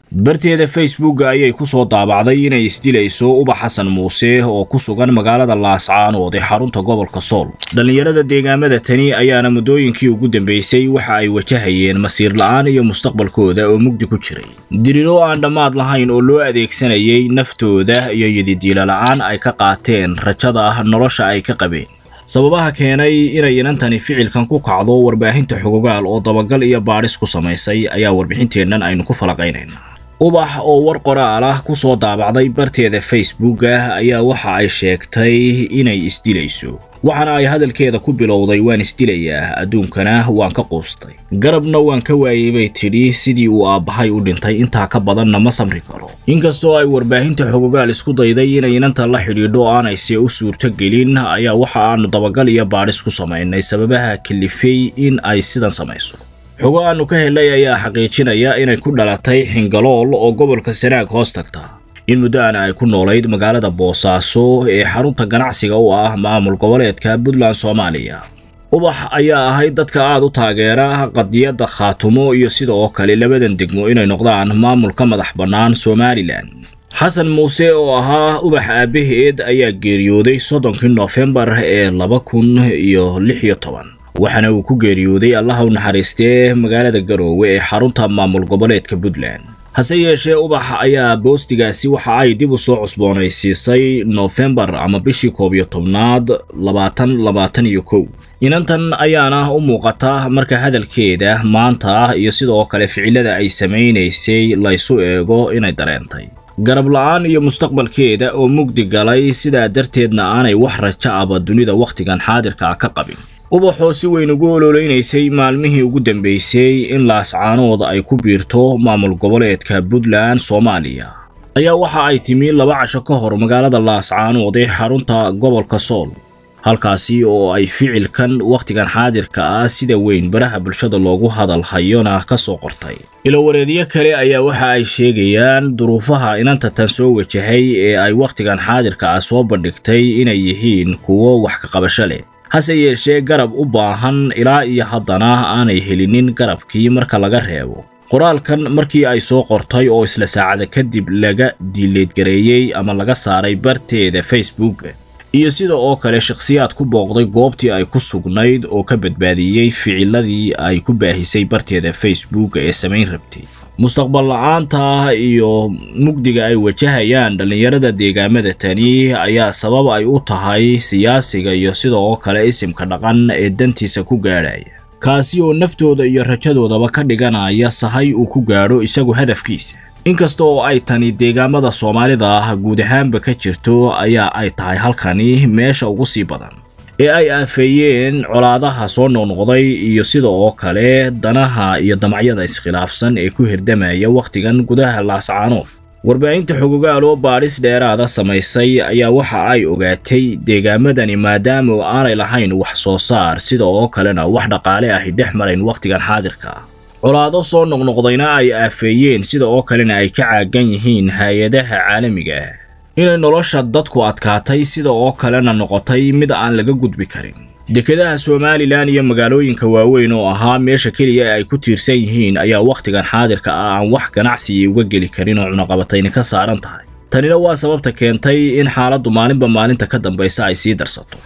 barteeda facebooka ayay ku soo daabacday inay isdilayso ubax xasan muuse oo ku sugan magaalada laascaanood ee xarunta gobolka sool dhallinyarada deegaamada tani ayaana muddooyinkii ugu dambeysay waxa ay wajahayeen masiir la'aan iyo mustaqbalkooda oo mugdi ku jiray diriro aan dhammaad lahayn oo loo adeegsanayay naftooda iyo yididiila la'aan ay ka qaateen rajada nolosha ay ka qabeen sababaha keenay inay inantani ficilkan ku kacdo warbaahinta xogogaal oo dabagal iyo baadhis ku samaysay ayaa warbixinteennan aynu ku falaqaynaynaa ubax oo war qoraal ah ku soo daabacday barteeda facebooka ayaa waxa ay sheegtay inay isdilayso waxaana ay hadalkeeda ku bilowday waan isdilayaa adduunkana waan ka quustay garabna waan ka waayey bay tidhi sidii uu aabbahay u dhintay intaa ka badanna ma samri karo inkastoo ay warbaahinta xogogaal isku dayday inay inanta la xidhiidho aanayse u suurto gelin ayaa waxa aanu dabagal iyo baadhis ku samaynay sababaha kalifay in ay sidan samayso xogo aanu ka helay ayaa xaqiijinaya inay ku dhalatay xingalool oo gobolka sanaag hoos tagta in muddoana ay ku noolayd magaalada boosaaso ee xarunta ganacsiga u ah maamul goboleedka puntland soomaaliya ubax ayaa ahayd dadka aad u taageera qadiyadda khaatumo iyo sida oo kale labadan degmo inay noqdaan maamulka madax bannaan somalilan xasan muuse oo ahaa ubax aabbaheed ayaa geeriyooday soddonkii noofembar ee laba kun iyo lix iyo toban waxaana uu ku geeriyooday allaha u naxariistee magaalada garoowe ee xarunta maamul goboleedka puntland hase yeeshee ubax ayaa boostigaasi waxa ay dib u soo cusboonaysiisay noofembar ama bishii koob iyo tobnaad labaatan labaatan iyo kow inantan ayaana u muuqata marka hadalkeeda maanta iyo sidoo kale ficilada ay samaynaysay laysu eego inay dareentay garab la-aan iyo mustaqbalkeeda oo mugdi galay sidaa darteedna aanay wax raja aba dunida wakhtigan xaadirka ah ka qabin ubaxoo si weyn ugu ololeynaysay maalmihii ugu dambeysay in laascaanood ay ku biirto maamul goboleedka puntland soomaaliya ayaa waxa ay timi laba casho ka hor magaalada laascaanood ee xarunta gobolka sool halkaasi oo ay ficilkan wakhtigan xaadirka ah sida weyn baraha bulshada loogu hadal hayona ka soo qortay ilowareedyo kale ayaa waxa ay sheegayaan duruufaha inanta tan soo wajahay ee ay wakhtigan xaadirka ah soo bandhigtay inay yihiin kuwo wax ka qabasho leh hase yeeshee garab u baahan ilaa iyo haddana aanay helinin garabkii marka laga reebo qoraalkan markii ay soo qortay oo isla saacada kadib laga diileedgareeyey ama laga saaray barteeda facebook iyo sida oo kale shakhsiyaad ku booqday goobtii ay ku sugnayd oo ka badbaadiyey ficiladii ay ku baahisay barteeda facebook ee samayn rabtay mustaqbal la-aanta iyo mugdiga ay wajahayaan dhallinyarada deegaamada tani ayaa sabab ay u tahay siyaasiga iyo sida oo kale isimka dhaqan ee dantiisa ku gaadhaya kaasi oo naftooda iyo rajadoodaba ka dhiganaya sahay uu ku gaadho isagu hadafkiisa inkasta oo ay tani deegaamada soomaalida ah guud ahaanba ka jirto ayaa ay tahay halkani meesha ugu sii badan ee ay aafeeyeen colaadaha soo noqnoqday iyo sida oo kale danaha iyo damacyada iskhilaafsan ee ku hirdamaya wakhtigan gudaha laascaanood warbaahinta xogogaal oo baadhis dheeraada samaysay ayaa waxa ay ogaatay deegaamadani maadaama aanay lahayn wax soo saar sida oo kalena wax dhaqaale ahi dhex marayn wakhtigan xaadirka ah colaado soo noqnoqdayna ay aafeeyeen sida oo kalena ay ka caagan yihiin hay-adaha caalamiga ah inay nolosha dadku adkaatay sida oo kalena noqotay mid aan laga gudbi karin dekedaha somalilan iyo magaalooyinka waaweyn oo ahaa meesha keliya ay ku tiirsan yihiin ayaa wakhtigan xaadirka ah aan wax ganacsiya uga geli karin oo cunaqabatayni ka saaran tahay tanina waa sababta keentay in xaaladdu maalinba maalinta ka dambaysa ay sii darsato